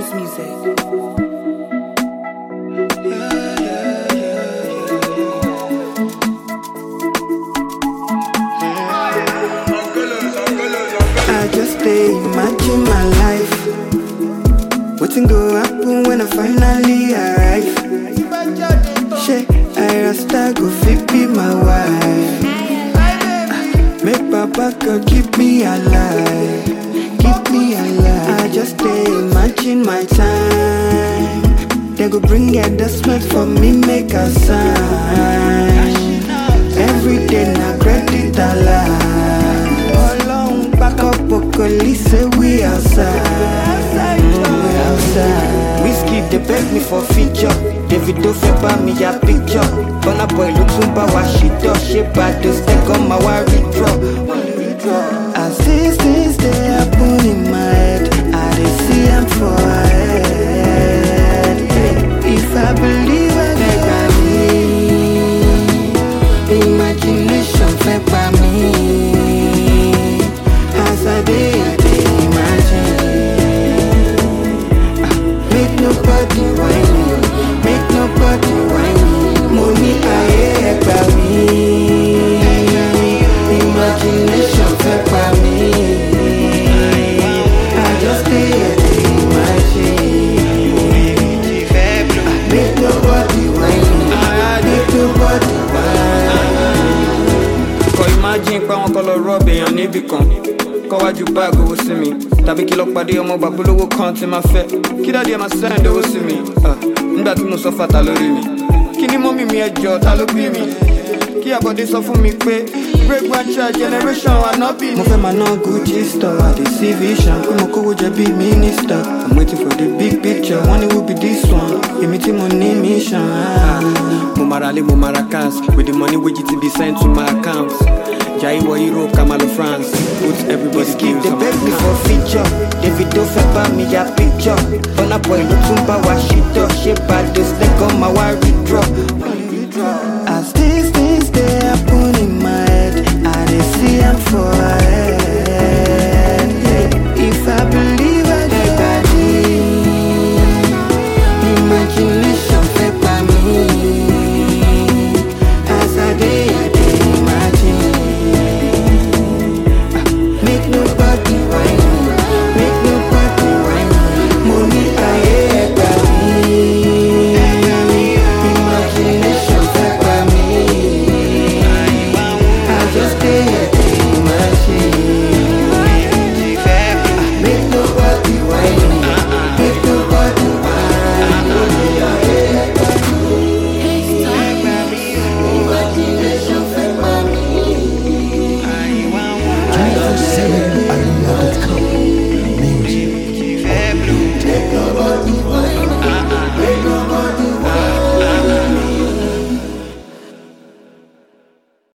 Jones Music. I just stay imagine my life. Waiting go happen when I finally arrive. Shey, I rasta go fit be my wife. Make Papa God keep me alive. Keep me alive. I just stay imagine my time. They go bring adjustment for me, make a sign. Every day na credit alive. Ọlọ́run back up Okoli say we outside. Mm, we outside. Whiskey dey beg me for feature. Davido fẹ́ bá mi ya picture. Burna boy ló tún bá wa ṣìtọ́. Ṣé Bado second ma wá withdraw? As these things dey happen in my head, I dey see am for head. If I believe I dey gbà mí. Imagination fẹ́ pa mí. As I dey, I dey imagine. Ah, Make nobody whine me, make nobody whine me. Mo ní ayé ẹ gbà mí. Imagination fẹ́ pa mí. I just dey here dey imagine. Ah, Make nobody whine me, make nobody whine kọ imagine pé àwọn kan lọ rọ́ọ̀bù èèyàn níbì kan kọ́wájú báàgì owó sí mi tàbí kí lọ pàdé ọmọ bàbúlówó kan tí máa fẹ́ kí dáàdi ẹ̀ máa send owó sí mi ah, nígbà tí mo sọ fàtà lórí mi kí ni mọ́mì mi ẹjọ́ ta ló bí mi kí àbọ̀dé sọ fún mi pé break one child generation ànábì mo ni. fẹ́ máa ná gucci store i dey see vision pé mo kówó jẹ bí minister i'm waiting for the big picture wọ́n ní who be this one èmi tí mo ní mission. ah. mo mara lé mo mara cars with the money wey gt be sent to my account jai wọ europe kamalo france put everybody Whiskey skills dey on beg my me account. for feature Davido fẹ́ bá mi ya picture Burna boy ló tún bá wa ṣìtọ́ ṣé Bado second ma wá withdraw. As these things dey happen in my head I dey see am for